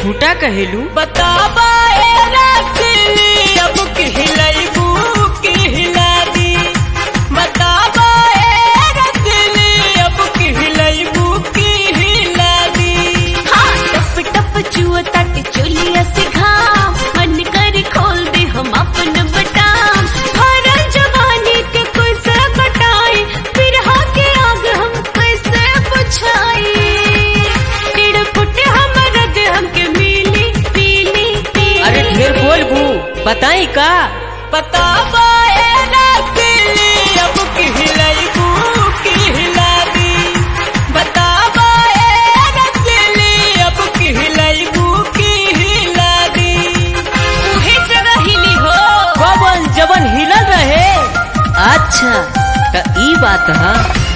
खूटा कहेलू बताबा ए रसली अब कहलैबू की हिला दी बताबा ए रसली अब कहलैबू की हिला दी हाँ टप टप चुआ तट चोलिया से घाम मन कर खोल दे हम अपन बटाम भरल जवानी के कैसे बटाई फिर के आग हम कैसे बुझाई टेढ़ फुट हमर दे हमके मिली पीली पीली अरे ढेर बोलबू बताई का बताबा ए रसली अब कहलैबू की हिला दी बताबा ए रसली अब कहलैबू की हिला दी उहे जगह हिली हो पवन जवन हिलल रहे अच्छा त ई बात है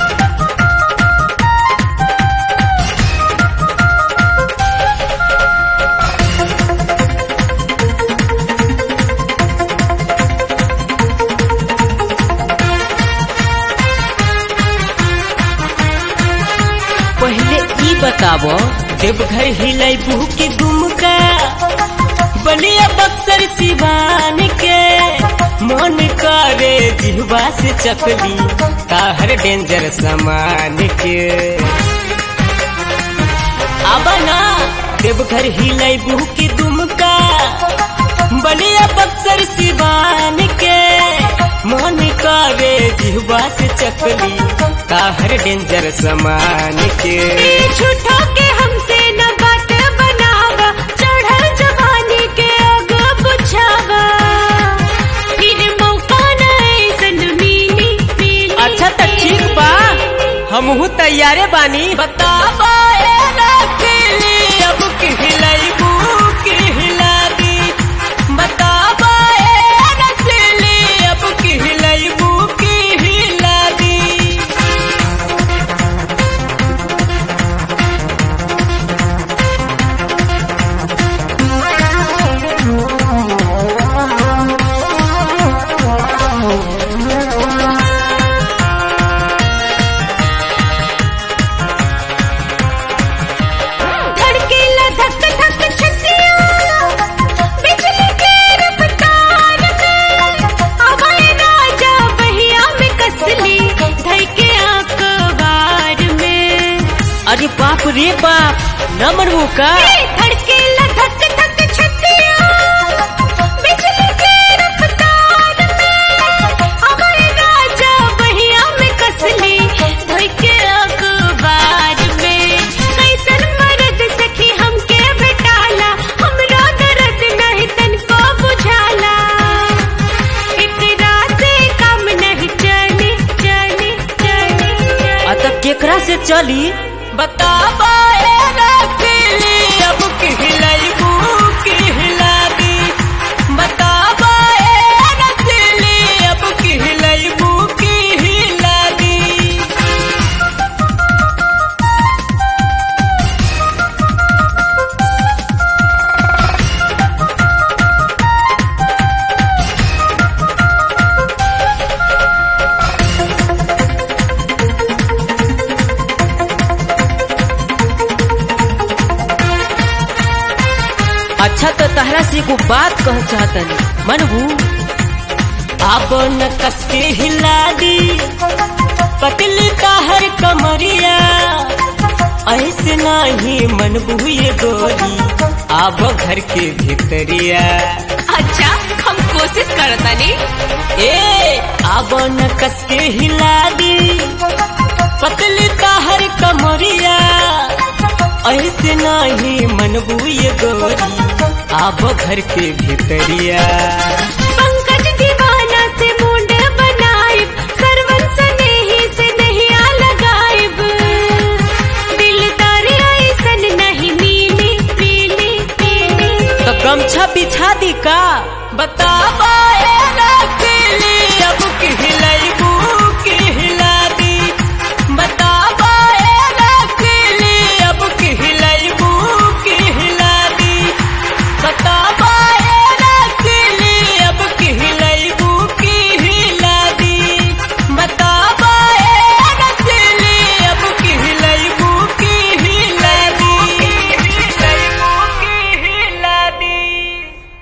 पहले ई बताबो देवघर हिलैबू की दुमका बलिया बक्सर सिवान के मन करे जिहवा से चकली ताहर डेंजर सामान के आबा ना देवघर हिलैबू की दुमका बलिया बक्सर सिवान के मन करे जिहवा से चकली ताहर डेंजर सामान के झूठो के हमसे न बात बनावा चढ़ल जवानी के आग बुझावा फिर मौका न ऐसन मिली मिली अच्छा त ठीक बा हमहू तैयारे बानी बताबा ए रसली अब कहलैबू की हिला दी बताबा ए रसली अब कहलैबू की हिला दी धड़केला धक धक छतिया बिजली के रफ्तार में हवाए राजा बहिया में कसली धई के आंकवार में अरे बाप रे बाप न मनबू का ए, धड़केला धक धक छतिया बिजली के रफ्तार में हवाए राजा बहिया में कसली धई के आंकवार में कैसन मर्द सखी हमके बेटाला हमरो दर्द नहीं तनको बुझाला एकरा से काम नहीं चली चली चली चली अत केकरा से चली बताबा ए रसली अब कहलैबू की हिला दी बताबा ए रसली अब कहलैबू की हिला दी अच्छा तो तहरा से एगो बात कह चाहतनी मनबू अब न कसके हिला दी पतली ताहर कमरिया ऐसे नाही मन बुए गोरी आब घर के भीतरिया अच्छा हम कोशिश करतानी ए आब न कसके हिला दी पतली ताहर कमरिया ऐसे नाही मन बुए गोरी आब घर के भीतरिया पंकज दीवाना से मुंड बनाइब सरवन स्नेही से नहीं आ लगाइब दिलदार ऐसन नहीं मिली पीली पीली तो गमछा बिछा दी का बताबा